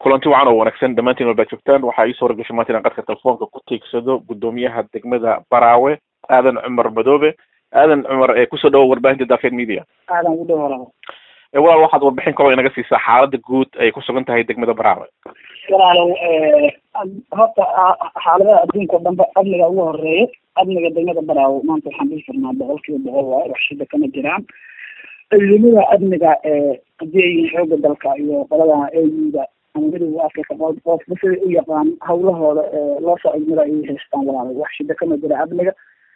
kulanti wacan oo wanaagsan dhammaantiin walbaa joogtaan waxaa ii soo ragashay maanta inaan qadka telefoonka ku tiigsado guddoomiyaha degmada baraawe aadan cumar madoobe aadan cumar kusoo dhawo warbaahinta daafeed media aadan ugu dhow walaal walaal waxaad warbixin kalo inaga siisaa xaalada guud ay ku sugan tahay degmada baraawe walaalow horta xaaladaha adduunka o dhanba amniga ugu horeeya amniga degmada baraawe maanta waxaan dhihi karnaa boqol kiiba boqol waayo wax shida kama jiraan ciidamada amniga hadii ay yihiin xooga dalka iyo qolada auda ama midowga africa qofba siday u yaqaan hawlahooda loo soo idmada ay haystaan walaalo wax shida kama jira amniga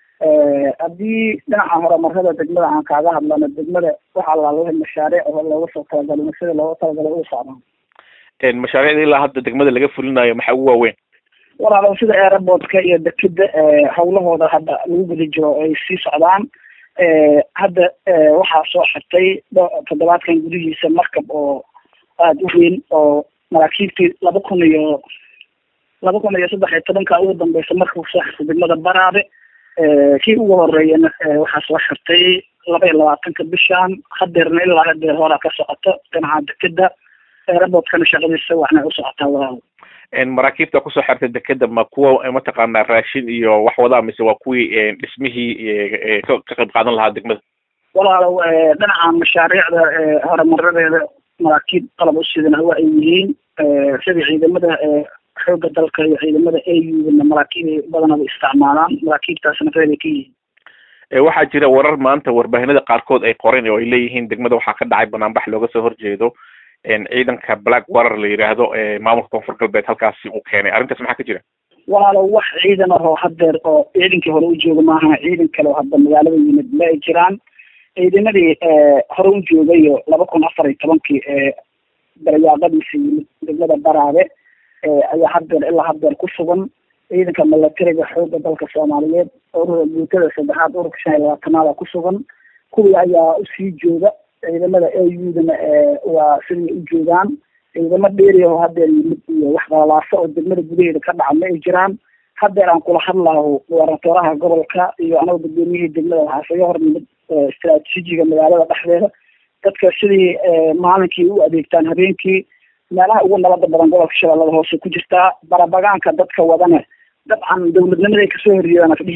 haddii dhinaca horumarada degmada aan kaaga hadlano degmada waxaa lalaha mashaariic oo looga soo talagalay sida looga talagalay u socdaan mashaariicda ilaa hadda degmada laga fulinayo maxaa ugu waaweyn walaalo sida airportka iyo dekeda hawlahooda hadda lagu guda jiro ay sii socdaan hadda waxaa soo xirtay toddobaadkan gudihiisa markab oo aada u weyn oo maraakiibtii laba kun iyo laba kun iyo saddex iyo tobanka ugu dambeysa markuu soo xirtay degmada baraabe kii ugu horeeyana waxaa soo xirtay laba iyo labaatanka bishan hadeerna ilaa hadeer horaa ka socoto dhinaca dekeda airportkana shaqadiisa waxna u socotaa walaal maraakiibta kusoo xirtay dekeda ma kuwa mataqaanaa raashin iyo wax wadaa mise waa kuwii dhismihii ka qayb qaadan lahaa degmada walaalow dhinaca mashaariicda horumaradeeda maraakiib qalab u sidana waa ay yihiin sida ciidamada xooga dalka iyo ciidamada audana maraakiib ay badanaba isticmaalaan maraakiibtaasna reebay ka yihiin waxaa jira warar maanta warbaahinada qaarkood ay qoreen oo ay leeyihiin degmada waxaa ka dhacay banaanbax looga soo horjeedo ciidanka black warer la yidhaahdo maamulka koonfur galbeed halkaasi uu keenay arrintaas maxaa ka jira walaalo wax ciidan ahoo hadeer oo ciidankii hore u jooga maaha ciidan kale oo hadda magaalada yimid ma ay jiraan ciidamadii hore u joogayo laba kun afar iyo tobankii daryaaqadiisa yimid degmada baraabe ayaa hadeer ilaa hadeer ku sugan ciidanka milatariga xooga dalka soomaaliyeed urura guutada saddexaad ururka shan iyo labaatanaada ku sugan kuwii ayaa usii jooga ciidamada audana waa siday u joogaan ciidamo dheeri oo hadeer yimid iyo wax qalalaasa oo degmada gudaheeda ka dhaca ma ay jiraan hadeer aan kula hadlaaho gobernatoraha gobolka iyo anaga guddoomiyihii degmada waxaa isaga hor yimid istraatiijiga magaalada dhexdeeda dadka sidii maalinkii u adeegtaan habeenkii meelaha ugu nabada badan gobolka shabeellada hoose ku jirtaa barabagaanka dadka wadane dabcan dawladnimaday kasoo horjeedaan ka dhihi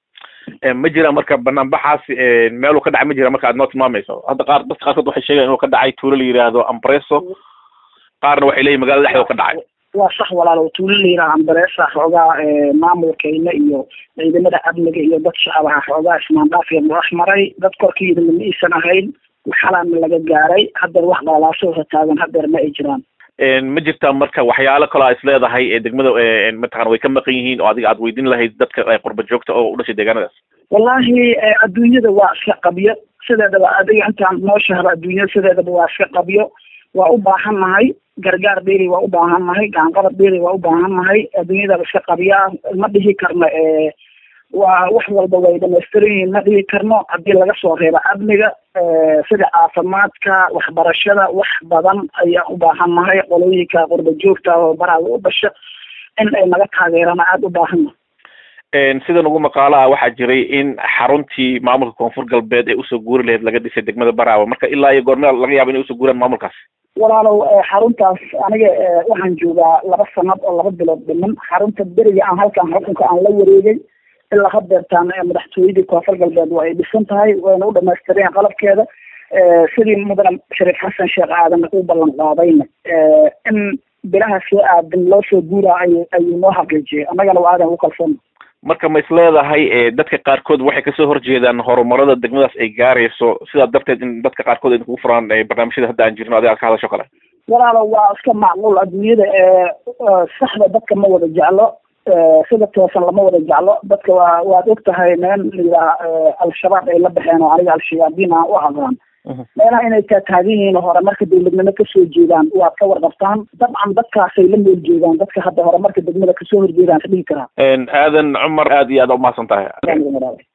karaa ma jira marka banaanbaxaasi meeluu ka dhacay ma jira marka aad noo tilmaamayso hadda qaar dadka qaarkood waxay sheegayan inuu ka dhacay tuulo la yidhaahdo ampreso qaarna waxay leeyihin magaalada dhexdoo ka dhacay waa sax walaalo tuulo la yidhaha ambresa xoogaa maamulkayna iyo ciidamada amniga iyo dad shacabaha xoogaa ismaandhaafiya madax maray dad korkiida ma iisan ahayn xalaana laga gaaray hadeer wax dhalaasoosa taagan hadeer ma ay jiraan ma jirtaa marka waxyaalo kaloo a is leedahay ee degmada mataqana way ka maqan yihiin oo adiga aad weydiin lahayd dadka qurba joogta oo u dhashay deegaanadaas wallahi adduunyada waa iska qabyo sideedaba adiga intaan noo shahro adduunyada sideedaba waa iska qabyo waa u baahan nahay gargaar dheeri waa u baahan nahay gacanqabad dheeri waa u baahan nahay adduunyadaba iska qabyaa ma dhihi karno waa wax walba way dhamaystiran yihiin ma dhihi karno haddii laga soo reebo amniga sida caafimaadka waxbarashada wax badan ayaan u baahan nahay qolooyinka qurba joogta oo baraaga u dhasha in ay naga taageeraan aada u baahanna sidan ugu maqaalo ah waxaa jiray in xaruntii maamulka koonfur galbeed ee usoo guuri lahayd laga dhisay degmada baraawe marka ilaa iyo goormea laga yaaba inay usoo guuraan maamulkaas walaalow xaruntaas aniga waxaan joogaa laba sanad oo laba bilood dhiman xarunta beriga aan halkan xukunka aan la wareegay ilaa hadeertaan madaxtooyadii koonfur galbeed waa ay dhisan tahay wayna u dhamaystireen qalabkeeda sidii mudane shariif xasan sheekh aadan u ballan qaadayna in bilaha soo aadan loo soo guuraa ay ayuu noo xaqiijiyay annagana waa aadan ugu kalsoon marka ma is leedahay dadka qaarkood waxay kasoo horjeedaan horumarada degmadaas ay gaarayso sidaa darteed in dadka qaarkood ay kugu furaan barnaamijyada hadda aan jirno adiga aad ka hadasho kale walaalo waa iska macquul adduunyada saxda dadka ma wada jeclo sida toosan lama wada jeclo dadka waa waad og tahay meel layidhaha al-shabaab ay la baxeen oo aniga al-shayaadiin aan u aqaan meelaha inay taataagan yihiin hore marka dawladnimo kasoo jeedaan waad ka warqabtaan dabcan dadkaasay la meel jeedaan dadka hadda hore marka degmada kasoo horjeedaan ka dhihi karaa aadan cumar aad iyo aad umahadsan tahay